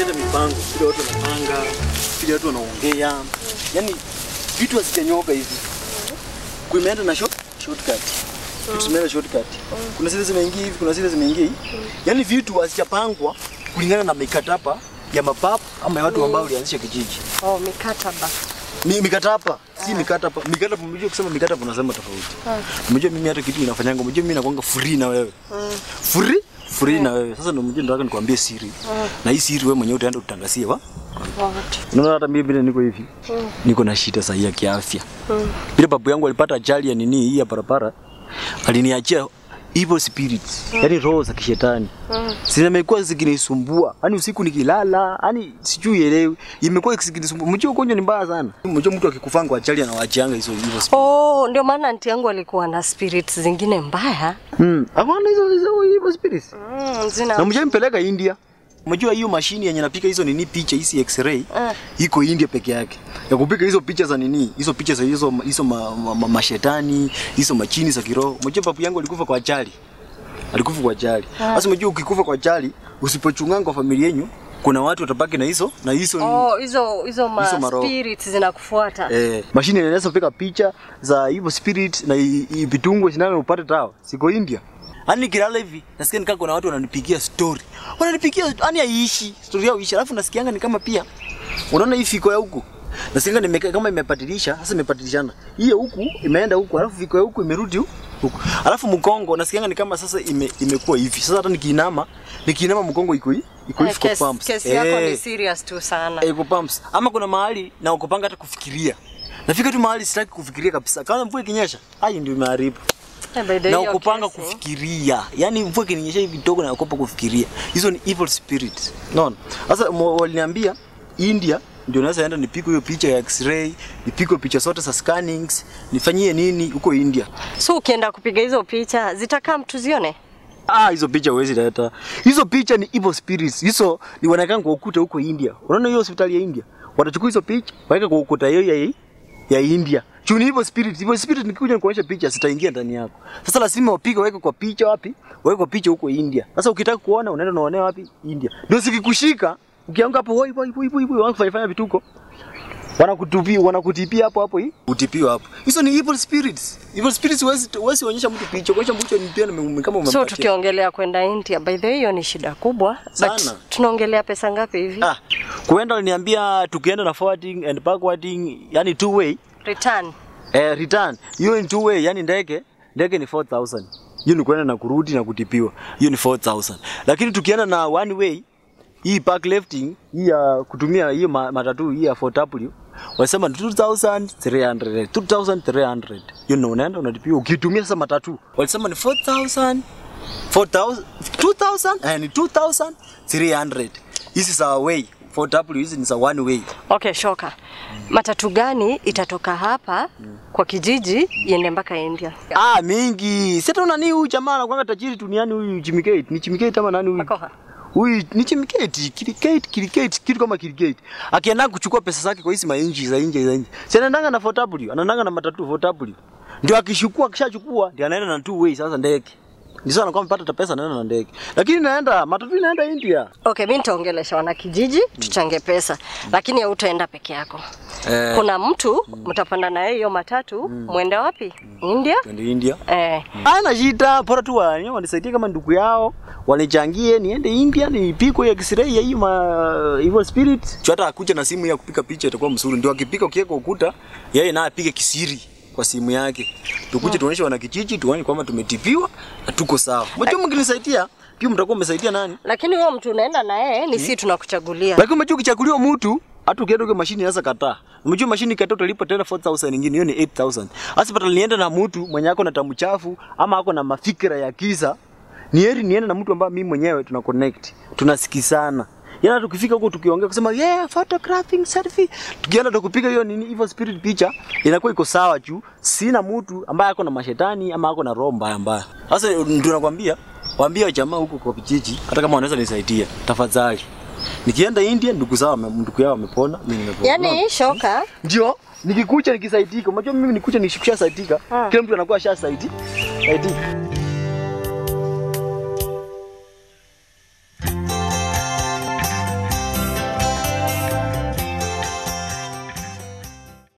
hata mipango, vile watu wanapanga, vile watu wanaongea, yani vitu hazijanyoka hivi. Kuimeenda na short, shortcut. Vitu zimeenda shortcut. Kuna zile zimeingia hivi, kuna zile zimeingia hivi. Yani vitu hazijapangwa kulingana na mikataba ya mapapu ama ya watu ambao walianzisha kijiji. Oh, mikataba. Mi, mikataba si mikataba. Mikataba mjue kusema mikataba unasema tofauti. Mjue mimi hata kitu inafanyanga, mjue mimi nakwanga free na wewe. Free? Free na wewe. Sasa ndio mjue nataka nikwambie siri. Na hii siri wewe mwenyewe utaenda utangazie wa? What? Unaona hata mimi vile niko hivi. Niko na shida sahihi ya kiafya. Vile babu yangu alipata ajali ya nini hii ya barabara. Aliniachia evil spirits, yani roho za kishetani. Zimekuwa zikinisumbua. Yaani usiku nikilala, yani sijui elewi. Imekuwa zikinisumbua. Mjue ugonjwa ni mbaya sana. Mjue mtu akikufanga kwa ajali anawaachianga hizo evil spirits. Oh, ndio maana anti yangu alikuwa na spirits zingine mbaya. Mm. Hapana hizo hizo evil spirits. Mm, zina Na mjue mpeleka India. Unajua hiyo mashini yenye napika hizo nini picha hizi x-ray Ah. iko India peke yake. Ya kupika hizo picha za nini? Hizo picha za hizo hizo ma, ma, ma, mashetani, hizo machini za kiroho. Unajua babu yangu alikufa kwa ajali. Alikufa kwa ajali. Sasa unajua ukikufa kwa ajali, usipochunganga kwa familia yenu, kuna watu watabaki na hizo na hizo Oh, hizo hizo ma Hizo maroho. spirits zinakufuata. Eh, mashine inaweza kupika picha za hivyo spirit na i- i- vitungwe sindano upate dawa. Siko India. Yaani nikilala hivi nasikia nikaa kuna watu wananipigia story. Wananipigia yani haiishi, story yao ishi. Alafu nasikianga ni kama pia unaona hii fiko ya huku. Nasikianga nimekaa kama imepatilisha, sasa imepatilishana. Hiyo huku imeenda huku, alafu fiko ya huku imerudi huku. huku. Alafu mkongo nasikianga ni kama sasa ime, imekuwa hivi. Sasa hata nikiinama, nikiinama mkongo iko hivi, iko Eh, hivi kwa kesi, pumps. kesi yako ni Eh. serious tu sana. Ego pumps. Ama kuna mahali na ukopanga hata kufikiria. Nafika tu mahali sitaki kufikiria kabisa. Kama mvua ikinyesha, hayo ndio imeharibu. Eh, by the Na way, ukopanga kesi. kufikiria. Yaani mvua ikinyesha hivi kidogo na ukopa kufikiria. Hizo ni evil spirits. Unaona? Sasa mo- waliniambia India ndio naweza enda nipige hiyo picha ya x-ray, nipige picha zote za scannings, nifanyie nini huko India. So ukienda kupiga hizo picha zitakaa mtu zione? Ah, hizo picha huwezi leta. Hizo picha ni evil spirits. Hizo ni wanakaa kwa ukuta huko India. Unaona hiyo hospitali ya India? Watachukua hizo picha, waweka kwa ukuta hiyo ya ya India. Juu ni evil spirit. Evil spirit nikikuja nikuonyesha picha zitaingia ndani yako. Sasa lazima wapige waweke kwa picha wapi? Waweke kwa picha huko India. Sasa ukitaka kuona unaenda unaonea wapi? India. Ndio sikikushika. Ukianguka hapo hoi hoi hoi hoi wanafanya fanya vituko. Wanakutupia, wanakutipia hapo hapo hii. Utipiwa hapo. Hizo ni evil spirits. Evil spirits huwezi huwezi onyesha mtu picha. Kuonyesha mtu ni pia ni kama umempatia. So tukiongelea kwenda India, by the way, hiyo ni shida kubwa. Sana. But tunaongelea pesa ngapi hivi? Ah, kuenda aliniambia tukienda na forwarding and backwarding, yani two way Return. eh, return hiyo ni two way, yani ndege ndege ni 4000 hiyo ni kuenda na kurudi na kutipiwa, hiyo ni 4000 lakini tukienda na one way hii park lifting hii ya kutumia hiyo ma- matatu hii ya 4W wasema ni 2300 2300 hiyo ndio unaenda unatipiwa ukitumia sasa matatu walisema ni 4000 4000 2000 eh, ni 2300 hizi za way 4W hizi ni za one way Okay, shoka. Matatu gani itatoka hapa kwa kijiji iende mpaka India? Ah, mingi. Sasa una nani huyu jamaa anakuanga tajiri duniani huyu Jimmy Gate? Ni Jimmy Gate ama nani huyu? Makoha. Huyu ni Jimmy Gate, Kirikate, Kirikate, kitu kama Kirikate. Akienda kuchukua pesa zake kwa hizi mainchi za nje za nje. Si anaendanga na 4W, anaendanga na matatu 4W. Ndio akishukua akishachukua ndio anaenda na two way sasa ndege. Ndio sana anakuwa amepata pesa anaenda na ndege. Lakini naenda matatu inaenda India. Okay, mimi nitaongelesha wana kijiji tuchange pesa, lakini hautaenda peke yako. Eh. Kuna mtu mtapanda na yeye hiyo matatu, mwende wapi? India? Twende India. Eh. Hana shida, bora tu wani- wanisaidie kama ndugu yao, wanichangie niende India nipikwe ya X-ray ya hiyo ma evil spirit. Cho hata akuja na simu ya kupika picha itakuwa mzuri. Ndio akipika ukiweka ukuta, yeye naye apige kisiri kwa simu yake. Tukuje tuonyeshe wana kijiji tuone kwamba tumetibiwa na tuko sawa. Mjua mkinisaidia, pia mtakuwa mmesaidia nani? Lakini huyo mtu unaenda na yeye ni sisi tunakuchagulia. Lakini umejua ukichaguliwa mtu hata ukienda kwa mashini inaweza kataa. Umejua mashini kataa utalipa tena 4000 nyingine, hiyo ni 8000. Hasa pata nienda na mtu mwenye ako na tamu chafu ama ako na mafikira ya kisa. Ni heri niende na mtu ambaye mimi mwenyewe tuna connect, tunasikizana. Yana tukifika huko tukiongea kusema yeah photographing selfie. Tukienda tukupiga hiyo nini evil spirit picha inakuwa iko sawa juu sina mtu ambaye ako na mashetani ama ako na roho mbaya mbaya. Sasa ndio nakwambia waambie jamaa huko kwa vijiji hata kama wanaweza nisaidia tafadhali. Nikienda India ndugu zao wame- ndugu yao wamepona, mimi nimepona. Yaani shoka ndio nikikucha nikisaidika. Unajua mimi nikucha nikishasaidika, Ah. kila mtu anakuwa ashasaidi. Saidika.